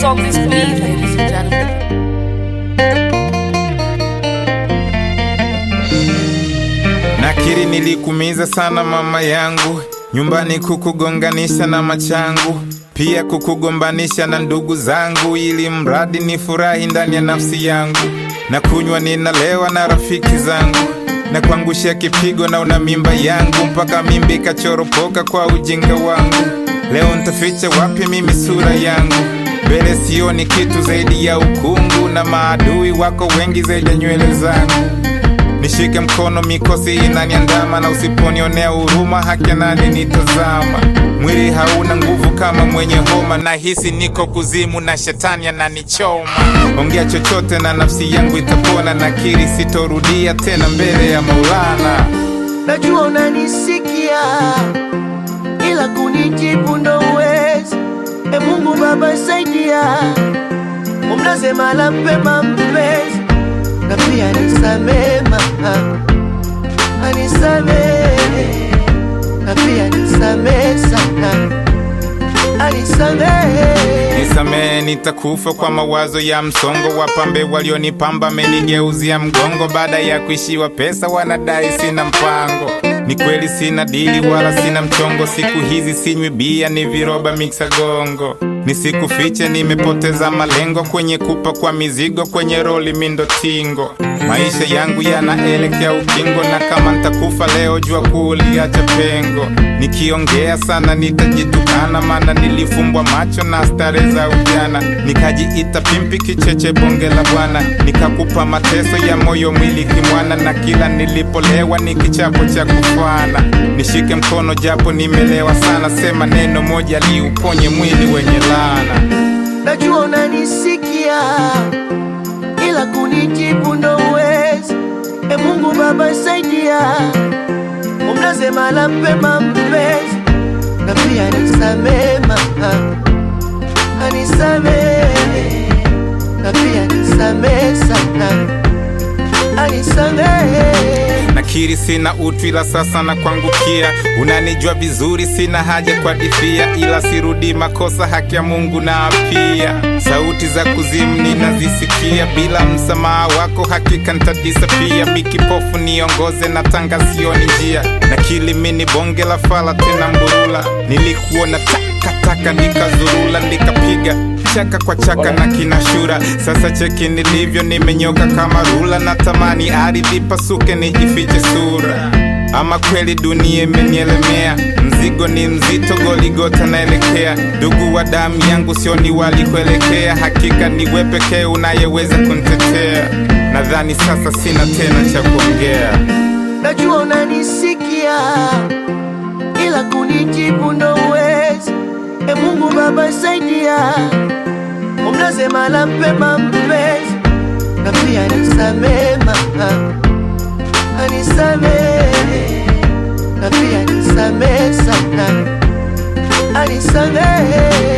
on this beat, ladies and gentlemen. Nakiri nilikumiza sana mama yangu, nyumbani kukugonganisha na machangu, pia kukugombanisha na ndugu zangu, ili mradi ni furahi ndani ya nafsi yangu. Na kunywa ninalewa na rafiki zangu, na kuangushia kipigo na una mimba yangu, mpaka mimba ikachoropoka kwa ujinga wangu. Leo ntaficha wapi mimi sura yangu? Mbele sioni kitu zaidi ya ukungu, na maadui wako wengi zaidi ya nywele zangu. Nishike mkono, mikosi inaniandama, na usiponionea huruma, haki ya nani nitazama? Mwili hauna nguvu kama mwenye homa, na hisi niko kuzimu na shetani ananichoma. Ongea chochote na nafsi yangu itapona, nakiri sitorudia tena mbele ya Maulana. najua unanisikia ila kunijibu ndo uwezi. E Mungu Baba saidia, umlaze mahala pema mpenzi, na pia nisamee mama, anisamee na pia nisamee sana, anisamee Nisamehe, nitakufa kwa mawazo ya msongo. Wapambe walionipamba amenigeuzia mgongo, baada ya kuishiwa pesa wanadai sina mpango. Ni kweli sina dili wala sina mchongo, siku hizi sinywi bia, ni viroba miksa gongo. Nisikufiche, nimepoteza malengo kwenye kupa kwa mizigo, kwenye roli mindo tingo. Maisha yangu yanaelekea ukingo, na kama ntakufa leo, jua kuliacha pengo. Nikiongea sana nitajitukana, maana nilifumbwa macho na stare za ujana, nikajiita pimpi kicheche bonge la bwana, nikakupa mateso ya moyo mwili kimwana, na kila nilipolewa ni kichapo cha kufana. Nishike mkono japo nimelewa sana, sema neno moja liuponye mwili wenye laana. najua unanisikia ila kunijibu ndo uwezi. E Mungu Baba saidia, umlaze mahala pema mpenzi, na pia nisamee mama, anisamee na pia nisamee sana, anisamee Nakiri sina utu ila sasa na kuangukia, unanijua vizuri, sina haja kwa difia, ila sirudi makosa, haki ya Mungu na pia sauti za kuzimu ninazisikia, bila msamaha wako hakika ntadisapia. Mikipofu niongoze na tanga sioni njia, nakili mini bonge la fala tena mburula, nilikuona takataka nikazurula, nikapiga chaka kwa chaka na kinashura. Sasa cheki nilivyo, nimenyoka kama rula, natamani ardhi pasuke nijifiche sura. Ama kweli dunia imenielemea, mzigo ni mzito, Goligota naelekea. Ndugu wa damu yangu, sioni walikuelekea, hakika ni wewe pekee unayeweza kunitetea. Nadhani sasa sina tena cha kuongea. najua unanisikia ila kunijibu ndo uwezi. E Mungu Baba saidia, umlaze mahala pema mpenzi, na pia nisamee mama, anisamee na pia nisamee sana, anisamee